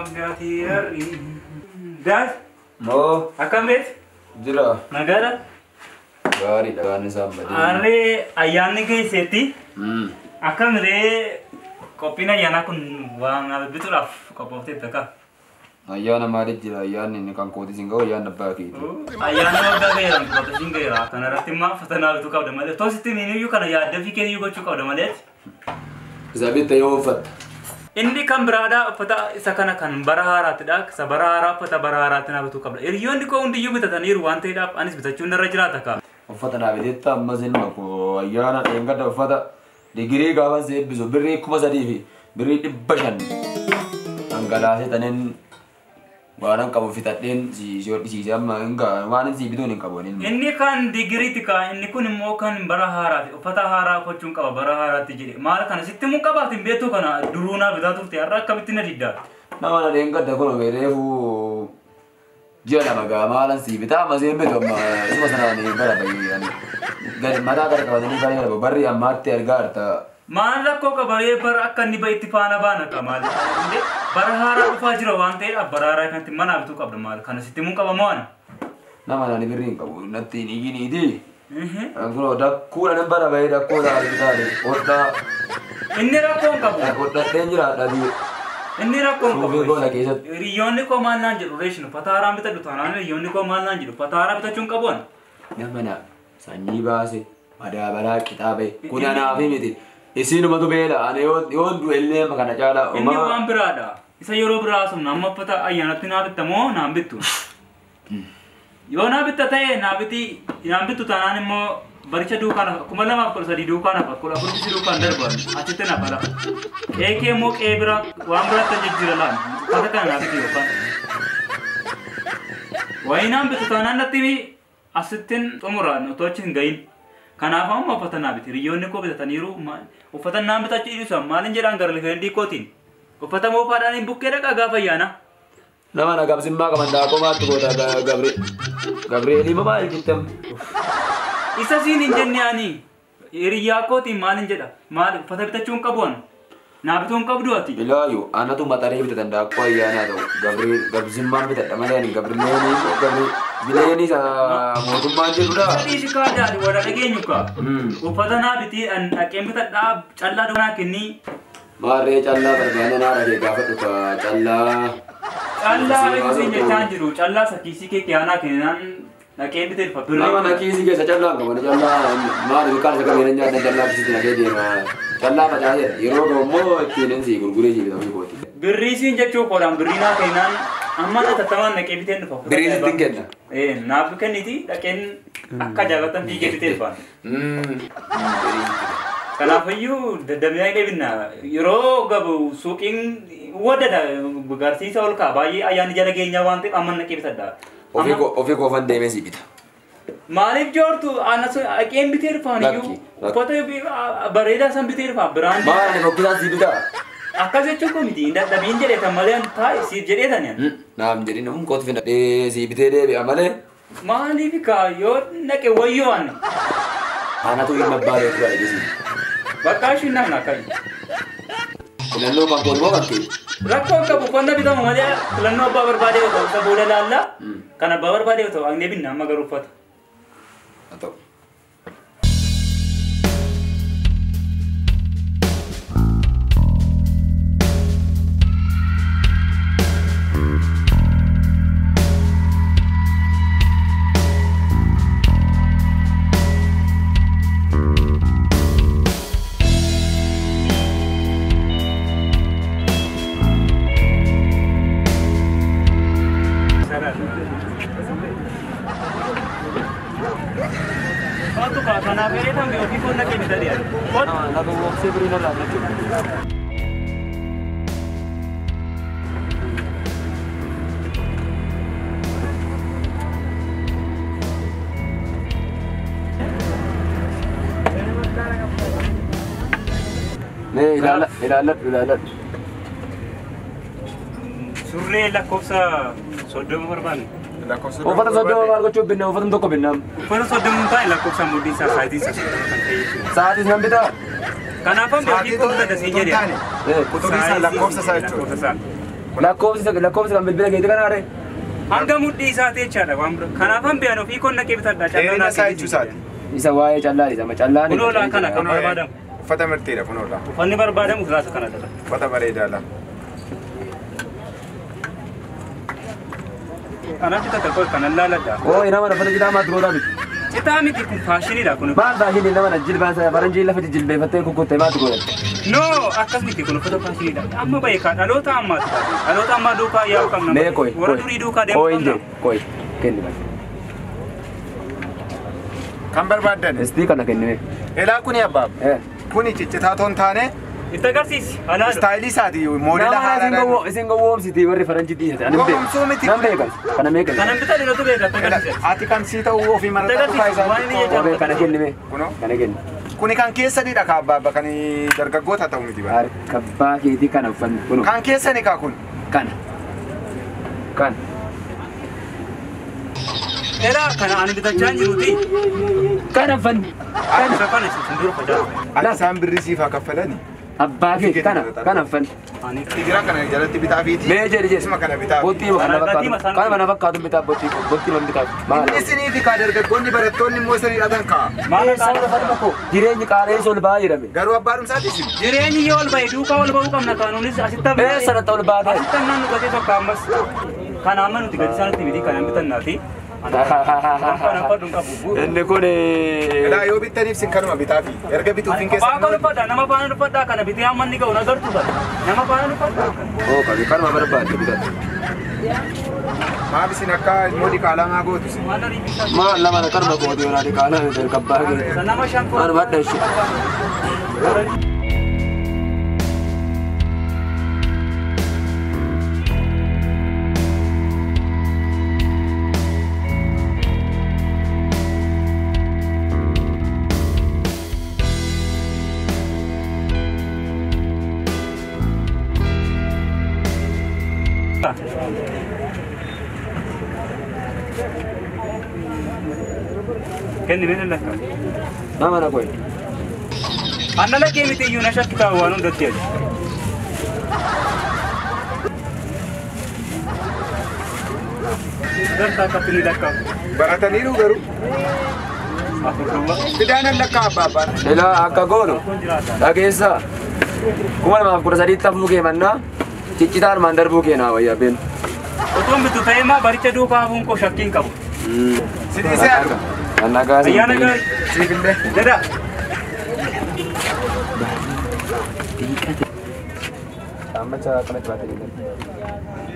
Gaatiyarri. Daas Moo akkam beektu? jira Nagaadha. gaariidha waan isaan badee. Harree ayyaanni keessatti Mm. akkamiree qophiin ayyaanaa kun waan bituudhaaf qophooftee takka. Ayyaana maaliif jira ayyaanni inni kan kootis hin ga'u ayyaanni abbaa keeti. Ayyaanni waggaa ga'eera qophootiin ga'eera kana irratti immoo fatanaa bituu qabda malee toositti miiniyyuu kana yaadda fi keeyyuu gochuu qabda malee. Isa bitta yoo uffatta. Inni kan biraadhaa uffata isa kana kan bara haaraatidha. Isa bara haaraa uffata bara haaraatti naa bituu qabda. Hiriyoonni koo hundiyyuu bitataniiru waan ta'eedhaaf anis bitachuun irra jiraata kaa. Uffata naa biteetta ammas ilma koo ayyaana dheengadda uffata digirii gaafa si eebbisu birrii kuma sadii fi birrii dhibba shan dhangalaasee taniin waanan qabu fitadheen si si hodhisiise amma hin gaa waan si bituun hin qabu inni. Inni kan digiriiti kaa inni kun immoo kan bara haaraati. Uffata haaraa gochuun qaba bara haaraatti jedhe. Maal kana sitti mun qabaatiin beektu kana duruu naa bitaa turte har'a akkamitti na diddaa. Nama na dheengadda kun reefu ji'a lama gaa maalan si bitaa amma seen bitu amma isuma sanaan bara bayyanii gadi mataa gara qabatanii kan gara barri ammaatti argaa jirta. Maal rakkoo qabaree bara akka inni bahe itti faana baana kaa maal. Bara haaraa dhufaa jira waan ta'eedhaaf bara haaraa kanatti manaa bituu qabda maal kana sitti mun qaba moo ana. Nama nani birrii hin qabu natti hin iyiniiti. Kun dakkuudha nan bara bahee dakkoo taa'ee bitaale hodhaa Inni rakkoo hin qabu. hodhadheen jiraadha bii. Inni rakkoo hin Suufii goona qabu. keessatti. Hiriyoonni koo maal naan jedhu reeshin uffata haaraa bitadhu taanaan hiriyoonni koo maal naan jedhu uffata haaraa bitachuun qabu ani. Nama na sanyii baase madaabaraa qixaabe kun anaafi miti. Isinumatu beela ani yoo du'ellee kana caalaa Inni waan biraadha. Isa yeroo biraa sun amma uffata ayyaanatti naa bitta moo naan bittu? Yoo naa bitta ta'e naa biti naan bittu taanaan immoo baricha duukaan hafa kuma lamaaf kudha sadii duukaan hafa kudha afurtisi duukaan darban achitti na fala. Qeekee immoo qee bira waan biraatti jijjiira laan uffata kana naa bitti yookaan. Wayii naan bittu taanaan natti asittiin xumuraan otoo achi hin gahin. Kanaaf amma uffata naa biti hiriyoonni koo bitataniiru ma- uffata naan bitachuu dhiisu maalin jedhaan gara lifeendii kootiin. Uffata moofaadhaan hin bukkee dhaqaa gaafa ayyaana. Nama na gabsimmaa qaban daakoo maatti goota gabre. Gabreelii mamaa ilkittam. Isa siin hin jenne ani hiriyyaa kootiin maalin jedha maal uffata bitachuu hin qabu ani. Naa bituu hin qabdu ati. Ilaayu anatu maxaree bitatan daakoo ayyaanaa ta'u gabree gabsimmaan bitadha malee ani gabreenii gabree bileenii isa mootummaan jedhudha. Sadii si kaadaadhi warra dhageenyu kaa. Hmm. Uffata naa bitii an dhaqeen bitadhaa callaa doonaa kennii. Maarree callaa barbaada naa dhagee gaafa dhufa callaa. Callaa beeksisin jechaan jiru callaa sakkiisii kee kiyaanaa kennaan dhaqeen bitee dhufa Nama na birrii. kiisii keessa callaa hin qaban callaa maali bikaan isa qabeen nyaata callaa kisitti nagee deema. Callaa facaaseera yeroo ga'u immoo ittiin si gurguree si bitamee kooti. Birrii siin jechuu koodhaan birrii naa kennaan amma na tattamaan dhaqee bitee dhufa. Birrii sitti hin kenna. Ee naaf kenniti dhaqeen akka jaalatan fiigee bitee dhufa. Kanaafiyyuu daddabinaa deebinna yeroo gabu suuqiin waddada garsiisa ol kaa baay'ee ayyaanni jala geenyaa waan ta'eef amma naqee bitadha. Ofii koo- ofii koofan deemee si bita. Maaliif joortu ana sun dhaqeen bitee dhufaan iyyuu Lakki, uffata bareedaa san bitee dhufaan biraan Maal ani fokkisaan si bitaa? akkas jechuun kun miti dadhabiin jedheetan malee ani taa'e siif jedheetan ani. Naam jedhin namun kooti fidhadhee si bitee deebi'a malee. Maaliif kaa yoo naqe wayyoo ani Anatu ilma abbaa beeku dha jedhesi. bakka ishiin naqna akkami. Filannoo kan kooti moo kan kee? Rakkoo qabu uffannaa bitamu malee filannoo abbaa barbaadee yoo ta'u isa booda laallaa kan abbaa barbaadee yoo ta'u agnee binna amma garuu uffata. Haa ta'u. Kottu kaa kanaaf jedheetan biyya ofii foon naqee bitadhe ani. Kottu. Lafa boobsee birii narraa jechuudha. Nee ilaala ilaaladhu ilaaladhu. Surree lakkoofsa soddoma barbaanne. Uffata soddoma maal gochuuf binna uffata tokko binnam. Uffata soddoma hin taane lakkoofsa mudhii isaa saayitii isaa soddoma kan ta'e jechuudha. Sa'aatis nan bitaa. Kanaafan beekii kun bitadhe siin jedhe. Eh, Quxurii isaa lakkoofsa isaa jechuudha. Lakkoofsa isaa. Lakkoofsi lakkoofsi kan bilbila keetii kana are. Hanga mudhii isaati jechaadha waan bira. Kanaaf han beeyan ofii konna qee bitadha. Dheerina isaa jechuu isaati. Isa waa'ee callaa isa macallaan. Kunoolaa kana kan barbaadamu. Uffata mirteedha kunoodha. Uffanni barbaadamu giraasa kana dhala. Uffata bareedaadha. Kanaaf takka koo kanan laaladha. Oo nama nafata citaa maa durootaa miti. Citaa miti kun faashiniidha kun. Maal baashinii nama na jilbaan faranjii lafatti jilbeeffattee kukkuttee maatu godhatte. No akkas miti kun uffata faashiniidha. Amma beekaa dhaloota ammaati. Dhaloota ammaa duukaa yaa'u qabna. Mee koy Warra durii duukaa deemu koy qabna. inje koy kenni bas. Kan barbaaddan. Istii kana kennime. Elaa kuni abbaab. Eh. Kuni ciccitaa toon taane Itti agarsiisi. Halaadha. istaayilii isaati moodela Nama isin haaraadhaan. gowwo isin gowwoomsiti warri faranjii dhiisate. Ani Gowwoomsuu miti. Nan beekan. Kana meeqan. Kanan bitaa dhiiratu beeka itti agarsiisa. Ati kan sii ta'uu ofii mana Agarsiisi, dhuunfaa waan inni isaati. jedhamu. Kana kennime. Kunoo. Kana kenni. Kuni kan keessanidha ka abbaabba kan dargaggoota ta'u miti bara. Harka abbaa keetii kana uffanni kunu. Kan keessani kaa kun. Kana. Kana. Eraa kana ani bitachaa hin jiruuti. Kana uffanni. Kana isa kana isa fuuldura facaasa. Ati isaan birrii siif haa kaffalani. Abbaa kee kana kana uffanni. Ani Sigira kana jalatti bitaa fiiti. Mee jedhi jedhi. Isuma kana bitaa. Bottii kana fakkaatu. Kana mana fakkaatu bitaa bottii bottii mana bitaatu. Maal? Isinii fi kaa dargaggoonni barattoonni immoo isanii hidhatan kaa. maal Isaan lafa tokko jireenyi qaala'ee ol ba'aa jedhame. Garuu abbaadhumsaati isin. Jireenyi yoo ol ba'e duukaa ol ba'uu qabna kaanuunis asitti Ee sanatti ol ba'aa ta'e. Asitti nan nu gatee tokko ammas. Kana amma nuti gadi isaanitti miti kanan bitannaati. Kana fadhuun qabu. Inni kun Elaa yoo bittaniif sin kanuma bitaa fi erga bituuf hin Kophaa akka keessan. dhuffadha nama faana dhuffadhaa kana bitee amma inni ga'u nagartu bara. Nama faana dhuffadhaa. oo qabi kanuma barbaadde bitatu. Maaf isin akka immoo diqaalamaa gootu isin. Maal ariifisaa? Maal lama na karma kooti yoo naati kaala yoo kabbaa kee. Nama shan Maal badda ishee. Kenni mee lakka. Nama na koyi. Anna lakkee miti iyyuu na shakkitaa waan hundatti jedhu. Dartaa akkatti ni lakkaa. Barataniiru garuu. Afur duwwa. Fidaanan lakkaa abbaabbaan. Ilaa akka goonu Kun jiraata. dhageessaa. Kuma lamaaf kudha sadiitti hafuu kee mannaa ciccitaa armaan darbuu kee naa wayyaa beenu. Otoon bitu ta'ee maa baricha duukaa hafuun koo shakkiin qabu. Si dhiisee arga. Kan nagaa si Ayyaana gaarii. Siifillee. Dada. Dhaabbata akkanatti baatanii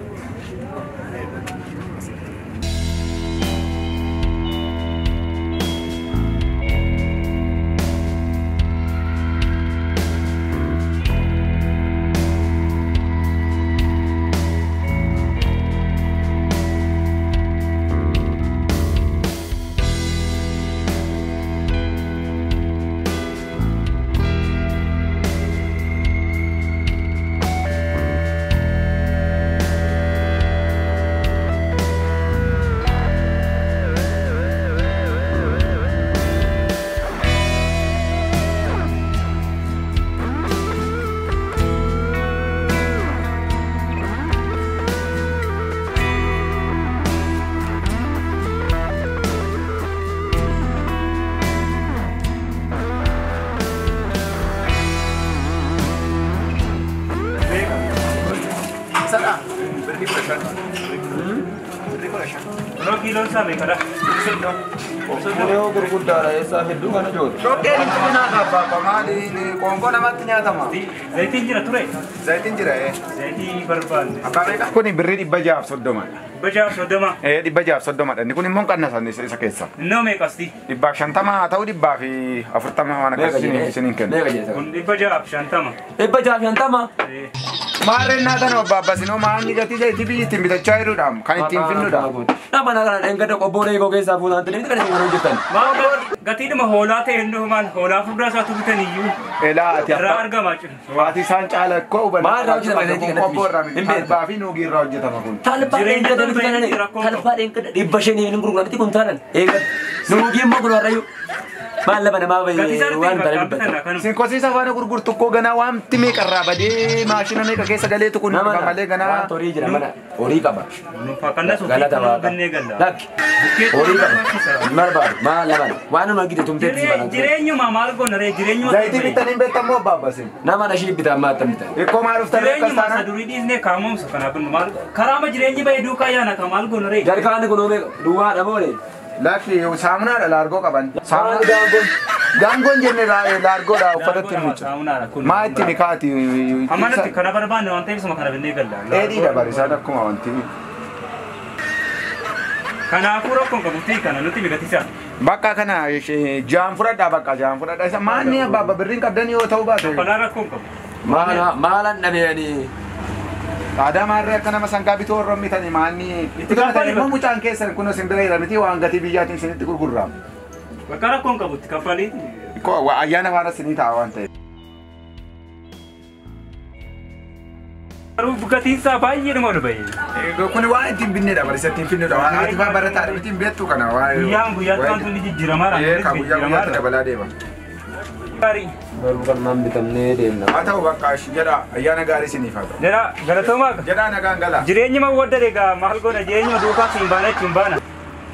Sadhaa. Birrii kudha shan. Birrii kudha shan. Yeroo kiiloon isaa meeqadha? Yoo gurguddaadha eessaa hedduu kana jootu. Dhoqqeen hin ciminaa ka abbaabba maali qoonqoo namatti nyaatama. Zayitiin jira ture. Zayitiin jira ee. Zayitii barbaanne. Abbaa meeqa? Kuni birrii dhibba jahaaf soddomadha. Bajaaf soddoma. Ee dhibba jahaaf soddomadha. Inni kun immoo qannasan isa keessa. Innoo meeqasti? Dhibbaaf shantama haa ta'u dhibbaa fi afurtama waan akkas isiniin isiniin kennu. Meeqa jeessa? Kun dhibba jaaf shantama. Dhibba jaaf shantama. Eh, Maarreen naatan abbaabba sinoo maanni gatii zayitii biyyi ittiin bitachaa jiruudhaam kan ittiin finnuudha. Nama na kana dhengada qobboo eegoo keessaa fuutaan tanii kana hin hojjetan. Maa ga- gatiidhuma hoolaa ta'e innoo maal hoolaa furdaa isaatu bitan iyyuu Elaa ati irraa abbaa. argama jechuudha. Waati isaan caala akkoo hubanna. Maal irraa hojjetama zayitii kanatti? Qobboo irraa Hin miti. beektu. Talbaa fi nuugii irraa hojjetama kun. Talbaa Jireenya dhengada tokko bitu kanani. inni rakkoo qabu. Talbaa dhengada dhibba shanii hin gurguramti kun taalan. Eegan. Nuugii immoo kun warrayyuu. Maal lafa namaa Gatii bayyee isaatti waan bakka kana bitan dubbata. akkanuma. Sin kosiisa faana gurgurtu koo ganaa waanti meeqa irraa badee maashina meeqa keessa galeetu kun Nama malee ganaa. waan horii jira mana horii qaba. Fakkanna suutii Galata kanuma waaqa. bennee galla. Lakki Bukkee horii qaba. barbaachisa. Hin barbaadu maal lafa waan nama gide tumtee Jiree- bara. Jireenyuma maal goona ree jireenyuma. Zayitii bitanii beektamoo baabbasin. Nama na shii bitaa maal tan bitaa. Ikkoo maal uffatanii akkas Jireenyuma isa taana. durii dhiisnee kaamumsa kanaaf maal karaama jireenyi bahee duukaa yaana ka maal goona ree. Jarkaanni kun oomee duwwaa dhaboole. Laakki saamunaadha laargoo qaban. Maal gaangoon. Gaangoon jenne laargoodha uffatatti hin miiccu. Saamunaadha kun. Maa itti mikaati. Ammanatti kana barbaanne waan ta'eef suma kana bennee galla. Dheedhii dabarisaan akkuma wanti. Kanaafuu rakkoon qabutti kana nutti migatisa. Bakka kana ishee jaan fudhadhaa bakka jaan fudhadhaa isa maanni abbaabba birriin qabdanii yoo ta'u baate. Kanaa rakkoon qabu. Maala maalan dhabeeni. Aadaa maarree akka nama sangaa bituu warra mitanii maanni. Itti gaafatan immoo mucaan keessan kun isin bira jira miti waan gatii biyyaatiin isinitti gurgurramu. Bakka rakkoon qabutti kaffaliiti. Koo waa ayyaana faana isinii ta'a waan ta'eef. Garuu gatiinsaa baay'ee dhuma ol bahee. Kun waan ittiin binneedha barisa ittiin finneedha waan ati faa barataa miti hin beektu kana waa. Guyyaan guyyaatti waan tuni jijjiiramaa Ee ka guyyaa guyyaatti dabalaa deema. Gaarii. Garuu kan maan bitamnee deemna. Haa ta'u bakka jedha ayyaana gaarii isiniif haa ta'u. Jara galatoomaa Jedhaa nagaan gala. jireenyi ma wadda egaa maal goona jireenyi duukaa siin baana ittiin baana.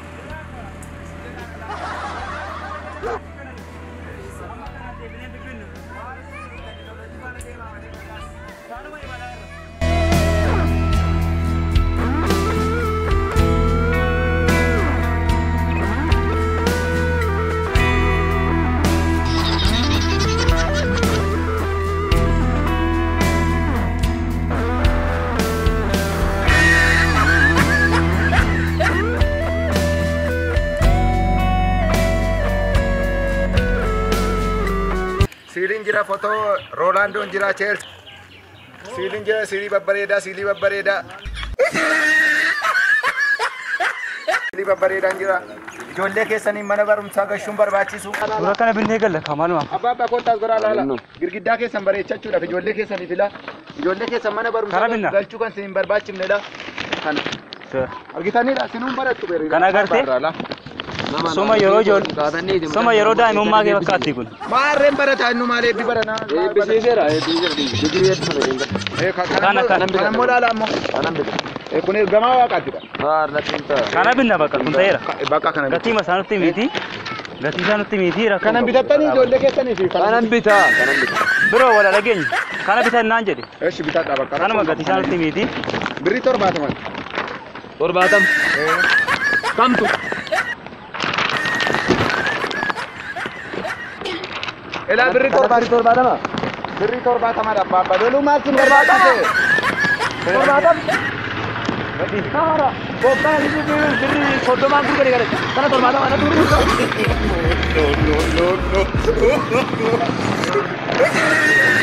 Siiliin jira fotoo Roolaandoon jira Cheelsi. Siiliin jira siilii babbareedaa siilii babbareedaa. Siilii babbareedaan jira. Ijoollee keessaniin mana barumsaa gashuun barbaachisu. Suura kana binnee galla kamaaluma. Abbaa abbaa koottaas goraa laala. Girgiddaa keessan bareechachuudhaaf ijoollee keessanii fila. Ijoollee keessan mana barumsaa Kara binna. galchuu kan isin barbaachifnedha. Kana. Argitaniidha sinuun barattu beerii. Kana agartee? Soma yeroo ijoollee soma yeroo daa'imummaa kee fakkaatti kun. Maarreen barataa inni maal eebbi baranaa? Eebbisiiseera eebbisiiseera. Kana, kana. Kana immoo laala ammoo. Kanan bita. Eh, Kun ergamaa waaqaatidha. Haarla xiinta. Kana binna bakka kun ta'eera. Bakka kana. Gatii masaa nutti miti. Gatii isaa nutti miti rakkoo. Kanan qabu. bitattanii ijoollee keessanii fi Kanan bitaa. Kanan bitaa. Biroo wal dhageenya. Kana bitannaan jedhe. Eeshi bitadha bakka. Kanuma gatii isaa nutti miti. Birrii torbaataman. Torbaatam. Kamtu. Ilaa birrii torbaatama. Torbaatama. Birrii torbaatamadha abbaa abbaa. Loluu maal sin barbaachise? Torbaatam. Kaara. Kobbaa birrii soddomaan gurgure gale. Kana torbaatama ana turre. No, no, no, no.